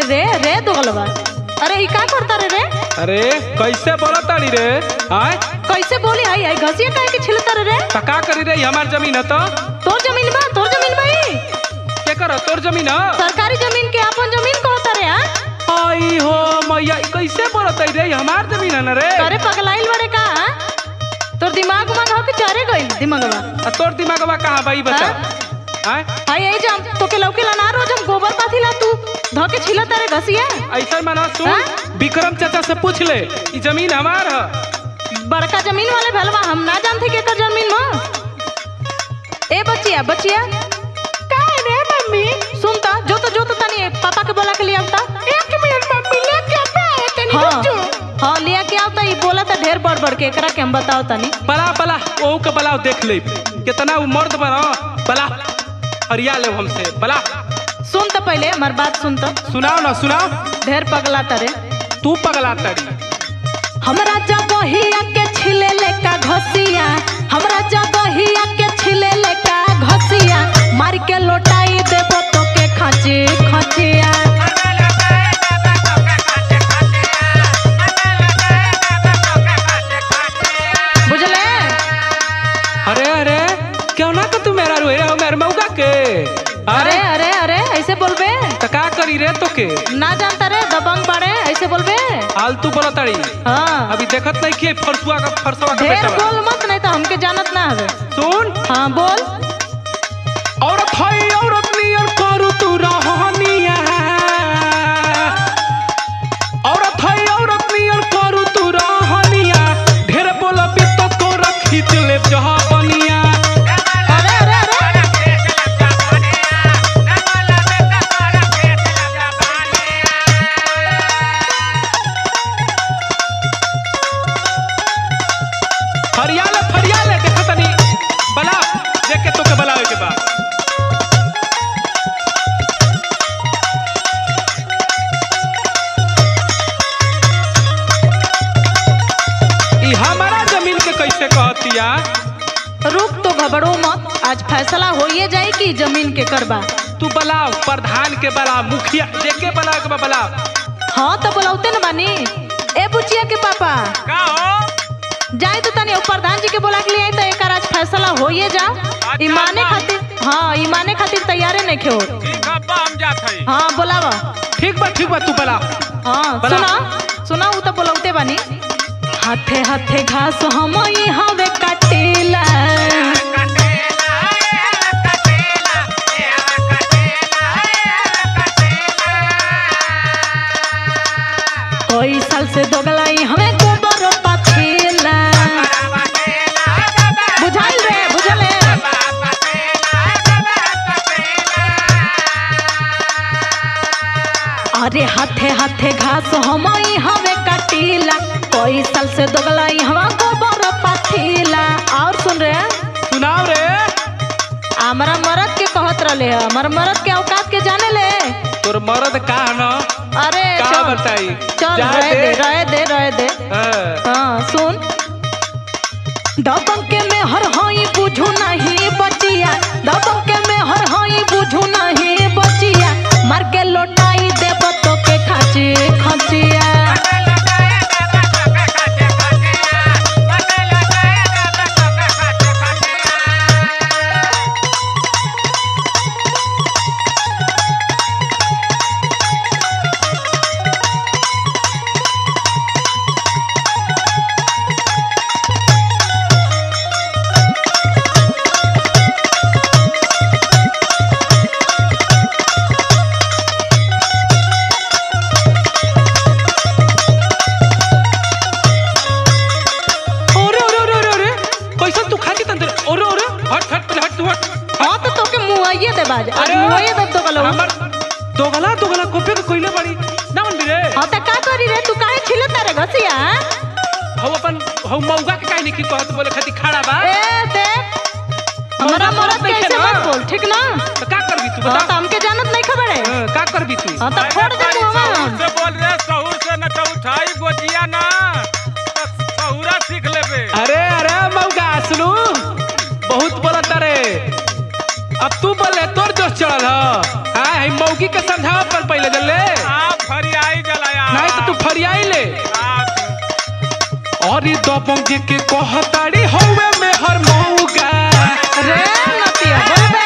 रे रे दोगलवा अरे ई का करता रे रे अरे कैसे बोला ताड़ी रे आय कैसे बोली आई आई घसिया काहे के छिलता रे रे तो का करी रे हमार जमीन है तो तोर जमीन बा तोर जमीन बा ई के कर तोर जमीन है सरकारी जमीन के अपन जमीन कहता रे हां आई हो मैया ई कैसे बोला ताड़ी रे हमार जमीन है ना रे अरे पगलाइल बड़े का हाँ? तोर दिमाग उमाग हो के चरे गइल दिमागवा आ तोर दिमागवा कहाँ भाई बता आय हाय आई जाम तोके लौके ला ना रोज हम गोबर पाथी ला तू ध के छिलता रे घसिया ऐसा माना सुन हाँ? विक्रम चाचा से पूछ ले ई जमीन हमार है बड़का जमीन वाले भलवा हम ना जानते के कर जमीन में ए बचिया बचिया का है रे मम्मी सुनता जो तो जो तो तनी पापा के बोला के लिए आवता एक मिनट मम्मी ले के आता तनी हाँ, हाँ लिया के आवता ई बोला था ढेर बड़ बड़ के एकरा के हम बताओ तनी बला बला ओहू के बलाव देख ले कितना उ मर्द बना बला हरिया ले हमसे बला सुन तो पहले हमार बात सुन तो सुनाओ ना सुनाओ ढेर पगला तरे तू पगला तड़ी हमरा जगहिया के छिले ले का घसिया हमरा जगहिया के छिले ले का घसिया मार के लोटाई देबो तो के खाची खचिया बुझले अरे अरे क्यों ना तो तू मेरा रोए हो मेरे मौका के अरे अरे अरे ऐसे बोलबे तो का करी रे तो के ना जानता रे दबंग बाड़े ऐसे बोलबे आलतू बोला तड़ी हाँ अभी देखत नहीं कि फरसुआ का फरसुआ का ढेर बेटा बा। बोल मत नहीं तो हमके जानत ना हवे सुन हाँ बोल औरत है औरत नियर करू तू रहनिया औरत है औरत नियर करू तू रहनिया ढेर बोलबी तो तोरा खींच ले जहानिया अरे अरे अरे फरियाले फरियाले देखत तनी बला देख के तोके बलावे के बा ई हमारा जमीन के कैसे कहतिया रुक तो घबरो मत आज फैसला होइए जाए कि जमीन के करबा तू बलाव प्रधान के बला मुखिया जेके बला के बा बलाव हाँ तो बोलाउते न बानी ए बुचिया के पापा का हो जाए तो तनी प्रधान जी के बोला के लिए आई तो एकर आज फैसला होइए जा ईमाने खातिर हाँ ईमाने खातिर तैयारे नहीं खे होत। ठीक है अब्बा हम जात हई हाँ बोलावा ठीक बा ठीक बा तू बला हाँ बोला। सुना सुना उ तो बोलाउते बानी हाथे हाथे घास हम हवे काटेला कई साल से दोगलाई हमें गोबर पाथेला बुझाइल रे बुझले अरे हाथे हाथे घास हम हवे काटीला कई साल से दोगलाई हवा गोबर पाथीला और सुन रे सुनाओ रे हमारा मरद के कहत रहले ह हमारा मरद के औकात के जाने ले तोर मर्द का न अरे का चल बताई चल जा रहे दे। दे रहे दे रहे दे हाँ। हाँ सुन दबंग के में हर हई बुझू नहीं बचिया दबंग के में हर हई बुझू नहीं बचिया मार के लोटाई देब तो के खाची खचिया ओरे ओरे ओरे ओरे ओरे कैसन तू खाती तंदर ओरे ओरे हट हट पहले हट तू हट हाँ तो तोके मुआइए दे बाज आज मुआइए दे तो गलो हमर दोगला दोगला कोपे के कोइले बड़ी ना मन रे हाँ तो का करी रे तू काहे छिलत रे घसिया हम अपन हम मौगा के काहे नहीं की कहत बोले खाती खड़ा बा ए दे हमारा मरद के ऐसे मत बोल ठीक ना तो का करबी तू हाँ बता तो हमके जानत नहीं खबर है हाँ, का करबी तू हाँ तो फोड़ दे मुआवा सहूर से बोल रहे सहूर से न तो उठाई गोजिया ना तो सहूरा सीख लेबे अरे अरे मौगा सुनू बहुत बोलत रे अब तू बोले तोर जोश चढ़ल ह हां हम मौगी के समझाव पर पहले जल्ले आप दबंग जी के कहताड़ी हौवे में हर मौगा रे नतिया बोलबे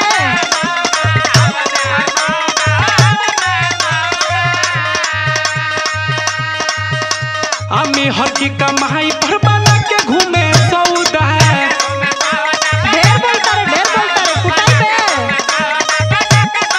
आमी हर की कमाई पर बना के घूमे सौदा ढेर बोलता रे ढेर बोलता रे कुटाई पे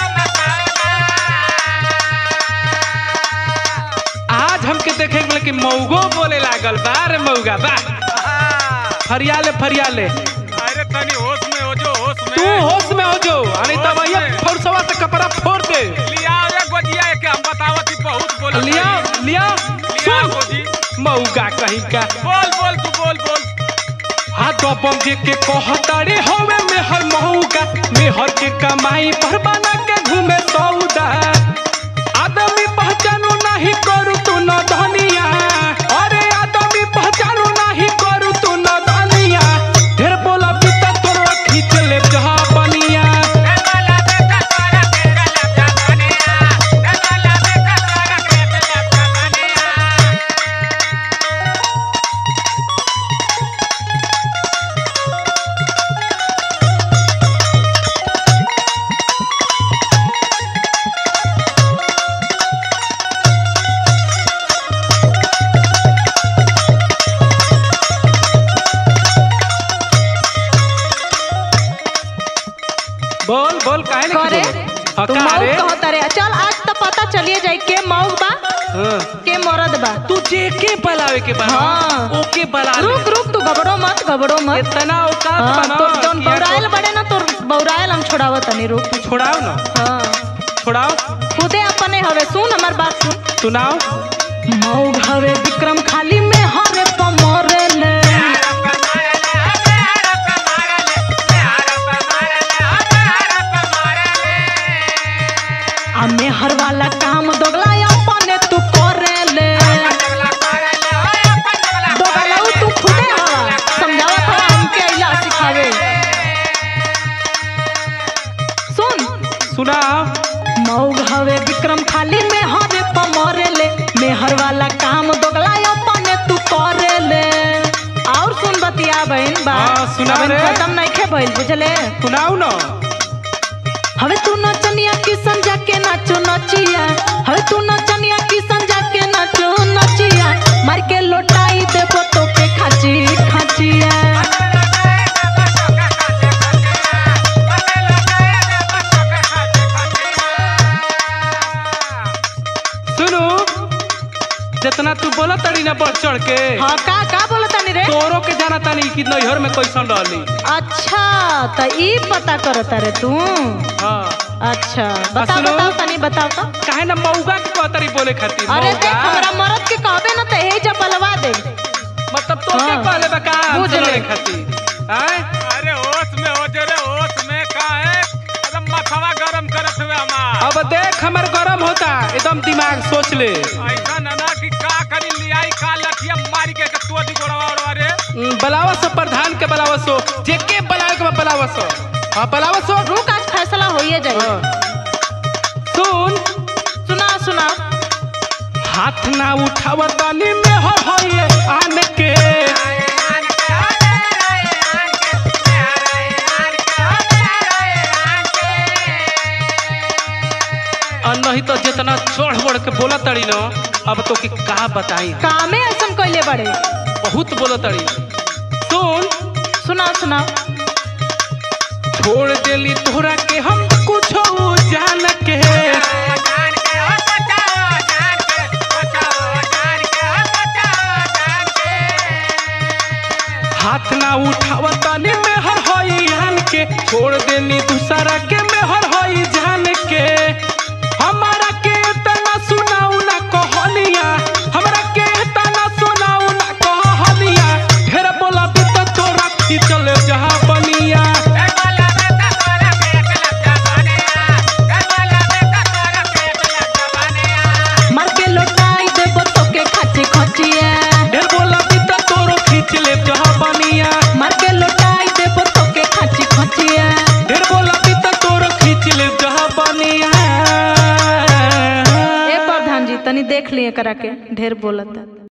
आज हमके देखे के कि मौगो बोले लागल बा रे मौगा बा फरियाले फरियाले अरे तनी होश में हो जो होश में तू होश में हो जो अरे तब होश ये में। फौरसवा से कपड़ा फोड़ दे लिया रे गोजिया के हम बतावत ही बहुत बोल लिया लिया लिया सुन गोजी मौगा कहीं का बोल बोल तू बोल बोल हाँ दबंग जी के कहताड़ी हौवे में हर मौगा मेहर के कमाई पर बना के घूमे सौदा आदमी पहचानो नहीं करू तू न धनिया अरे आदमी पहचानो नहीं करू तू न धनिया ढेर बोला पिता तोरो खींच ले जहा बनिया बोल बोल काहे नहीं करे बोले हाँ, तू का मौग रे? कहता रे चल आज तो पता चलिए जाए के मौग बा हाँ। के मरद बा तू जे के बलावे के बा हाँ। ओके बला ले रुक रुक तू घबरो मत घबरो मत इतना औकात हाँ, बना तोर जौन कि यार बौराइल बड़े ना तोर बौराइल हम छोड़ावत तनी रुक तू छोड़ाओ ना हाँ छोड़ाओ खुदे अपने हवे सुन हमार बात सुन सुनाओ मौग हवे विक्रम खाली में हरे पमरे ले आ मेहर वाला काम दोगला अपने तू करे ले दोगलाऊ तू खुदे हवा समझावत हवा हमके अइला सिखावे सुन सुनाओ मौग हवे विक्रम खाली में हवे पमरे ले मेहर वाला काम दोगला अपने तू करे ले और सुन बतिया बहन बा हाँ, सुनाओ अबे रे। खत्म नहीं खे भइल बुझले सुनाओ ना हवे तू नचनिया किसन जाके नाचो नचिया हवे तू नचनिया किसन जाके नाचो नचिया मार के लोटाई देबो तो के खाची खाचिया सुनो जितना तू बोला तड़ी ना बढ़ चढ़ के हाँ का का बोला तानी रे तोरो के जाना तानी कि नैहर में कैसन रहली अच्छा त ई पता करता रे तू हाँ अच्छा बताओ सुनो। बताओ तनी बताओ तो काहे ना मौगा के कहतरी बोले खातिर अरे मौगा? देख हमरा मरद के कहबे ना त हे जब बलवा दे मतलब तो के हाँ। कहले बा का बुझ हमसे ले। लड़े खातिर हैं अरे होश में हो जो रे होश में का है एकदम माथवा गरम करत हुए हमार अब देख हमर गरम होता एकदम दिमाग सोच ले ऐसा नना कि का करी लियाई का लठिया मारी के के तोदी गोड़वा ओड़वा रे हम्म, बलावा सो प्रधान के बलावा सो जे के बलावे के बा बलावा सो हाँ बलावा सो रुक आज फैसला होइए जाई हाँ। सुन सुना सुना हाथ ना उठावा तानी में हो होइए आन के और नहीं तो जितना चढ़ बढ़ के बोला तड़ी न अब तो के का बताई कामे ऐसन कइले बड़े बहुत बोला तड़ी सुन सुना सुना छोड़ देली तोहरा के हम कुछ जान के हाथ ना उठावा तानी में हर होई आन के छोड़ देली दूसरा के में हर होई जान के हमारा के तना सुनाऊ ना कहलिया हमरा के तना सुनाऊ ना कहलिया ढेर बोला भी तो तोरा खींचल जहां बनिया मार के लोटाई देबो तो के खाची खचिया ढेर बोला भी तो तोरो खींच ले जहां बनिया मार के लोटाई देबो तो के खाची खचिया ढेर बोला भी तो तोरो खींच ले जहां बनिया ए प्रधान जी तनी देख लिए करा के ढेर बोलता